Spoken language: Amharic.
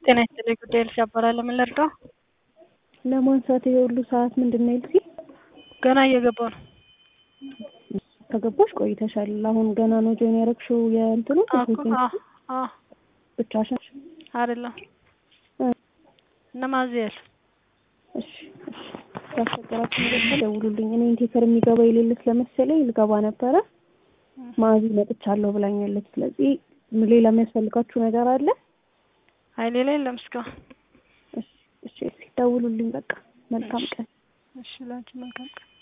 ጤና ይስጥልኝ ጉዳይ ኤልሳ እባላለሁ። ምን ልርዳው? ለማንሳት ይሄ ሁሉ ሰዓት ምንድን ነው ኤልሲ? ገና እየገባሁ ነው። ከገባሽ ቆይተሻል። አሁን ገና ነው ጆይን ያደረግሽው የእንትኑ አዎ አዎ ብቻሽን? አይደለም እነማን እዚህ ያሉ እሺ እሺ። ያስቸገራችሁ ነገር ካለ ደውሉልኝ። እኔ ኢንቴከር የሚገባ የሌለ ስለመሰለኝ ልገባ ነበረ። ማዚ መጥቻለሁ ብላኛለች። ስለዚህ ሌላ የሚያስፈልጋችሁ ነገር አለ? አይ ሌላ የለም እስካሁን። እሺ እሺ። ደውሉልኝ። በቃ መልካም ቀን። እሺ ላንቺ መልካም ቀን።